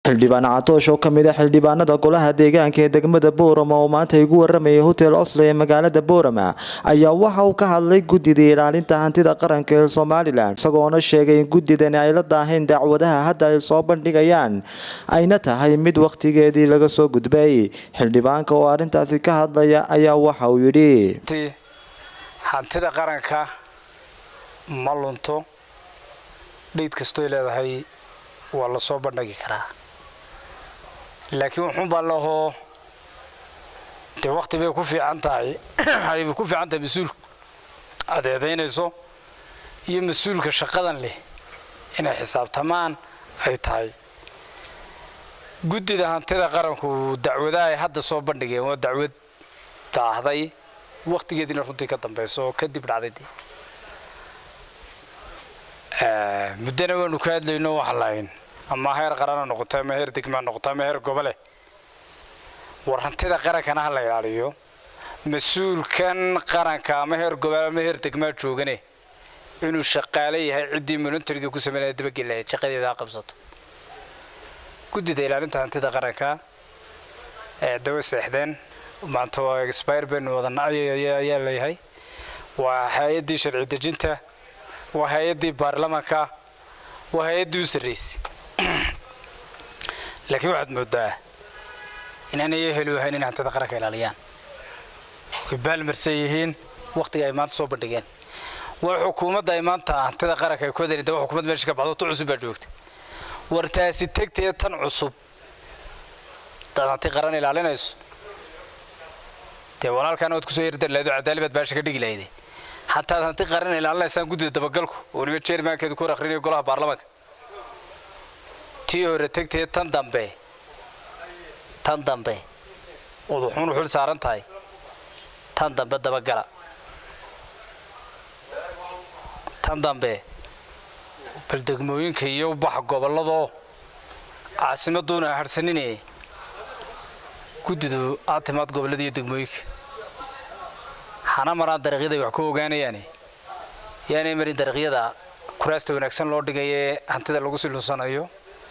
xildhibaan catoosh oo kamid a xildhibaanada golaha deegaanka ee degmada boorama oo maanta igu waramayay hotel oslo ee magaalada boorama ayaa waxa uu ka hadlay guddida ilaalinta hantida qaranka ee somalilan isagoona sheegay in guddidani ay la daaheen dacwadaha hadda ay soo bandhigayaan ayna tahay mid wakhtigeedii laga soo gudbay xildhibaanka oo arrintaasi ka hadlaya ayaa waxa uu yidhi hantida qaranka ma lunto dhiid kastoy leedahay waa la soo bandhigi karaa laakiin wuxuun baa lahoo dee wakti bay ku fiican tahay ayba ku fiican tahay mas-uulku aad eedaynayso iyo mas-uulka shaqadan leh inay xisaabtamaan ay tahay guddida hantida qaranku dacwadaha ay hadda soo bandhigeen waa dacwad daahday wakhtigeediina runtii ka dambayso oo kadib dhacday dee muddana waanu ka hadlayno waxaan lahayn ama heer qarana noqoto ama heer degmaa noqoto ama heer gobole war hantida qarankana ha la ilaaliyo mas-uulkan qaranka ama heer gobole ama heer degmaa joogane inuu shaqaale yahay ciddii monitariga ku sameynaya dabagel lahayd shaqadeeda ha qabsato guddida ilaalinta hantida qaranka ee dawa seexdeen maanta waa expire baynu wadana ayaa leeyahay waa hay-addii sharci dejinta waa hay-addii baarlamaanka waa hay-addii u sarraysay laakiin waxaad moodaa inaanay heli wahayn inay hantida qaranka ilaaliyaan way baalmarsan yihiin wakhtiga ay maanta soo bandhigeen waa xukuumadda ay maanta hantida qaranka ay ku wadani waa xukuumad meesha ka baxdo tu cusub baa joogta war taasi tegtee tan cusub hadaad hanti qaran ilaalinayso dee walaalkaana waad kusoo yardar lahaydo cadaali baad baasha ka dhigi lahayde hataad hanti qaran ilaalinaysaan guddida dabagalku oo weliba jeermaankeedu ku hor akhrinayo golaha baarlamaanka tii hore tegtee tan dambe tan dambe ood wuxuun u xil saaran tahay tan dambe dabagala tan dambe bal degmooyinka iyo baxa gobolladoo caasimaduuna harsanine guddidu aad timaad gobollada iyo degmooyinka hana maraan dariiqyaday wax ku ogaanayaane yaanay marin dariiqyada kuraasta wanaagsan loo dhigayee hantida lagu silunsanayo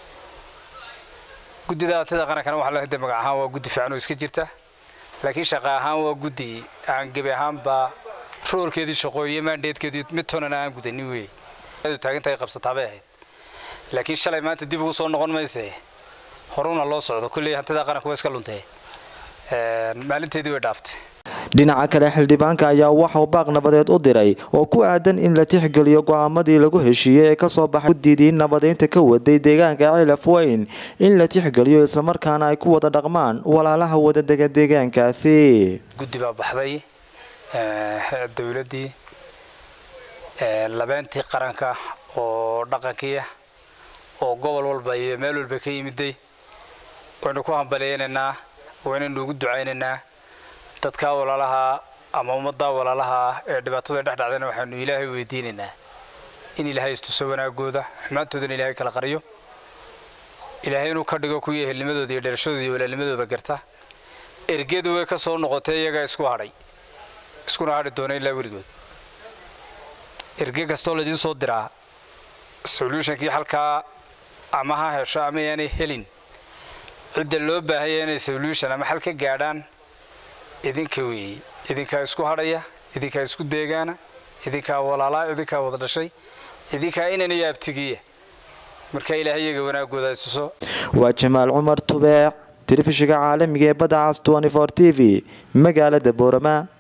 guddida hantida qarankana waxaa lahade magac ahaan waa guddi fiican oo iska jirta laakiin shaqa ahaan waa guddi aan gebi ahaanba roolkeedii shaqo iyo maandheedkeedii mid toonana aan gudanin wey taagintaay qabsataabay ahayd laakiin shalay maanta dib ugu soo noqon mayse horuna loo socdo kulley hantida qaranka waa iska luntee maalinteedii way dhaaftay dhinaca kale xildhibaanka ayaa waxauu baaq nabadeed u diray oo ku aadan in la tixgeliyo go-aamadii lagu heshiiyey ee kasoo baxay guddidii nabadeynta ka waday deegaanka cilaf weyn in la tixgeliyo islamarkaana ay ku wada dhaqmaan walaalaha wadadega deegaankaasi guddi baa baxday dowladdii labeentii qaranka oo dhaqankiiah oo gobol walba iyo meel walba ka yimiday waynu ku hambaleynaynaa waynaynu ugu ducaynaynaa dadkaa walaalaha ama ummaddaa walaalaha ee dhibaatadu ay dhex dhacdayna waxaanu ilaahay weydiinaynaa in ilaahay istuso wanaagooda xumaantoodana ilaahay kala qariyo ilaahay inuu ka dhigo kuwii ehelnimadooda iyo dhalashadooda iyo walaalnimadooda garta ergedu way ka soo noqotay iyagaa isku hadhay iskuna hadhi doona ilaa weligood erge kastoo laidiin soo diraa solutionkii halkaa ama ha hesho ama yaanay helin cidda loo baahaya inay solution ama xal ka gaadhaan idinka weeye idinkaa isku hadhaya idinkaa isku deegaana idinkaa walaalaa idinkaa wada dhashay idinkaa inanayo abtigiya markaa ilaahay iyaga wanaagooda ituso waa jamaal cumar tubeec telefishinka caalamiga ee badda cas t v magaalada boorama